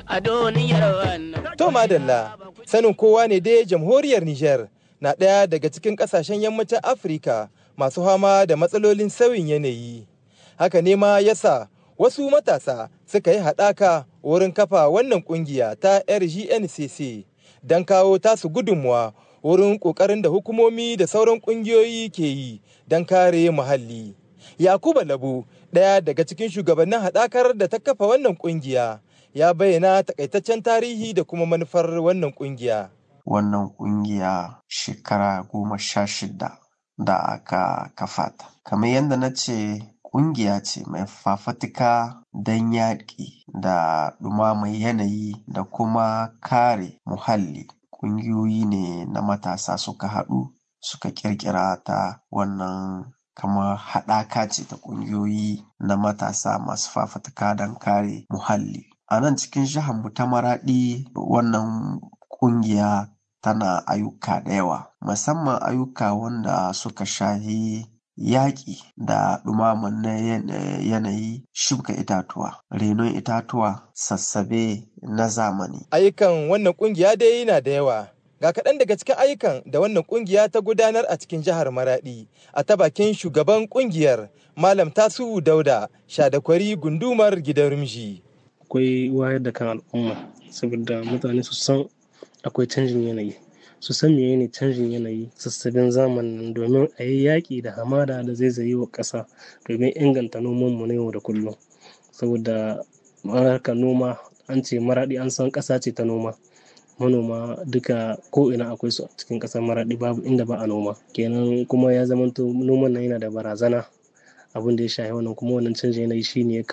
a duniyar wannan. To madalla, sanin kowa ne dai jamhuriyar Nijar na ɗaya daga cikin ƙasashen yammacin Afirka masu fama da matsalolin sauyin yanayi. Haka ne ma yasa wasu matasa suka yi haɗaka wurin kafa wannan ƙungiya ta RGNCC don kawo tasu gudunmuwa wurin ƙoƙarin da hukumomi da sauran ƙungiyoyi ke yi don kare muhalli. Yakuba Labu, ɗaya daga cikin shugabannin haɗakar da ta kafa wannan ƙungiya, ya bayyana takaitaccen tarihi da kuma manufar wannan ƙungiya. Wannan ƙungiya shekara goma sha shida da aka kafa ta. Kamar yadda na ce ƙungiya ce mai fafatuka don yaƙi da ɗumamar yanayi da kuma kare muhalli. Ƙungiyoyi ne na matasa suka haɗu suka ƙirƙira ta wannan kamar haɗaka ce ta ƙungiyoyi na matasa masu fafatuka don kare muhalli. A nan cikin mu ta Maraɗi wannan ƙungiya tana ayyuka da yawa, musamman ayyuka wanda suka shahi yaƙi da ɗumaman na yanayi shuka itatuwa, renon itatuwa, sassabe na zamani. Ayyukan wannan ƙungiya dai yana da yawa. Ga kaɗan daga cikin ayyukan da wannan ƙungiya ta gudanar a cikin jihar Maraɗi a ta bakin shugaban ƙungiyar Malam Tasu'u Dauda Shadakwari gundumar gidan Rumji. Akwai wayar da kan al'umma saboda mutane su san akwai canjin yanayi. Su san meye ne canjin yanayi sassabin zamanin domin a yi yaƙi da hamada da zaizaye wa ƙasa domin inganta nomanmu na yau da kullum. Saboda harkar noma an ce Maraɗi an san ƙasa ce ta noma. manoma duka ko ina akwai su a cikin ƙasar maraɗi babu inda ba a noma kenan kuma ya zamanto noman nan yana da barazana abin da ya shafi wannan kuma wannan canjin yanayi shine ya